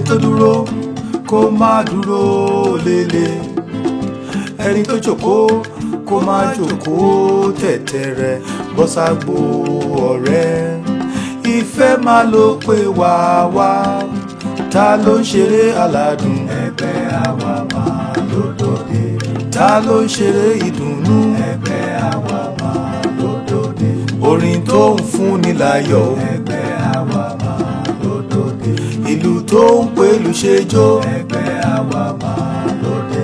tó dúró kó má dúró lélẹ̀ ẹni tó jókòó kó má jókòó tẹ̀tẹ̀rẹ̀ bọ́sàgbó ọ̀rẹ́ ìfẹ́ máa ló pé wá wá ta ló ń ṣeré aládùn ẹgbẹ́ àwa máa lódòde ta ló ń ṣeré ìdùnnú ẹgbẹ́ àwa máa lódòde orin tó ń fúnni láyọ̀ ẹgbẹ́ àwa máa lódòde ìlú tó ń pèlú ṣẹjọ ẹgbẹ́ àwa máa lóde.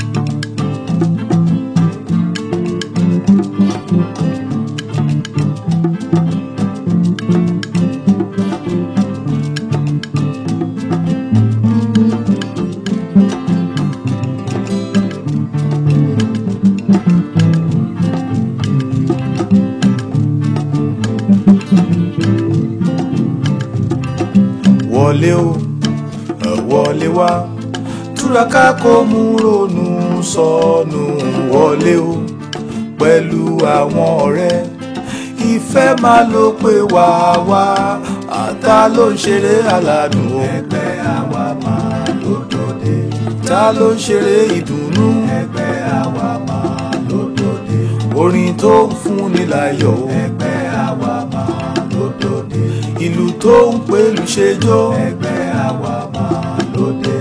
wọlé o ẹ wọlé wá túraká kó mú ronú sọnù wọlé o pẹ̀lú àwọn ọ̀rẹ́ ìfẹ́ máa ló pé wá wá àtà ló ń ṣeré aládùn o ẹgbẹ́ àwa máa lódòde ta ló ń ṣeré ìdùnnú ẹgbẹ́ àwa máa lódòde orin tó ń fúnni láyọ̀ o ẹgbẹ́ àwa máa lódòde ìlú tó ń pèlú ṣẹjọ́ ẹgbẹ́ àwa máa lóde.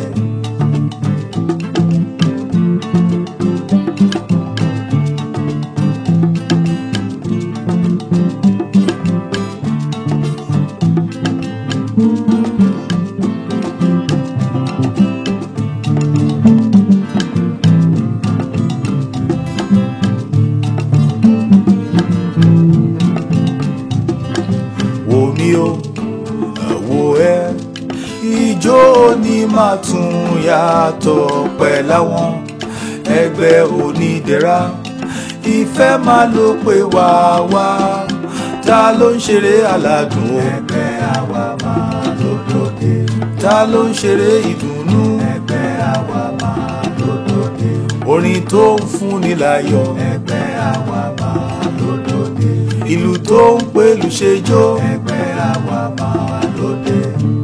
wò mí o wò ẹ́ ijó ni máa tún yàtọ̀ pẹ̀láwọn ẹgbẹ́ onídẹ̀ra ìfẹ́ máa ló pé wá wá ta ló ń ṣeré aládùn o ẹgbẹ́ àwa máa lódòde ta ló ń ṣeré ìdùnnú ẹgbẹ́ àwa máa lódòde orin tó ń fúnni láyọ̀ ẹgbẹ́ àwa máa lódòde ìlú tó ń pèlú ṣẹjọ ẹgbẹ́ àwa máa lóde.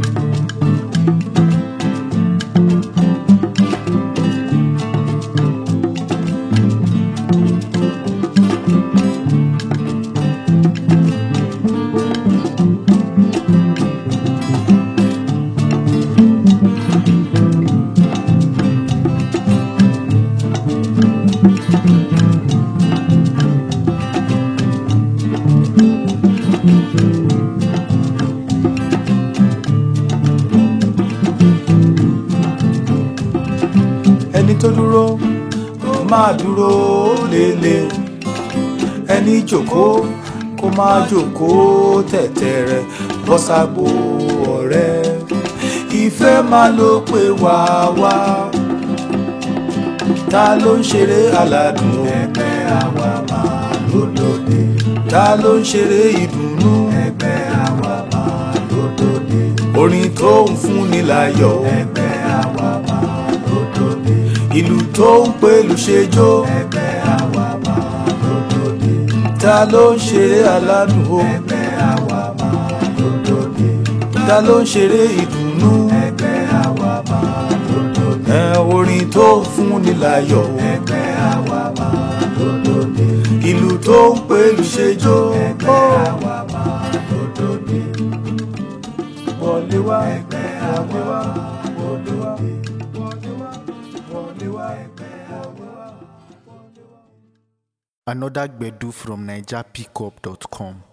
ẹni tó dúró kó máa dúró lélẹ̀ ẹni jókòó kó máa jókòó tẹ̀tẹ̀rẹ̀ bọ́sàgbó ọ̀rẹ́ ìfẹ́ máa ló pé wá wá ta ló ń ṣeré aládùn ẹgbẹ́ àwa máa lódòde ta ló ń ṣeré ìdùnnú ẹgbẹ́ àwa máa lódòde orin tó ń fúnni láyọ̀ ẹgbẹ́ àwa máa lódòde ìlú tó ń pèlú ṣẹjọ ẹgbẹ́ àwa máa lódòde ta ló ń ṣeré aládùn o ẹgbẹ́ àwa máa lódòde ta ló ń ṣeré ìdùnnú ẹgbẹ́ àwa máa lódòde ẹ orin tó ń fúnni láyọ̀ ẹgbẹ́ àwa máa lódòde ìlú tó ń pèlú ṣẹjọ ẹgbẹ́ àwa máa lódòde wọlé wá ẹgbẹ́ àwa máa wọlé wá wọlé wá wọlé wá ẹgbẹ́ àwa wọlé wá. Another Gbedu from NigerPickup.com.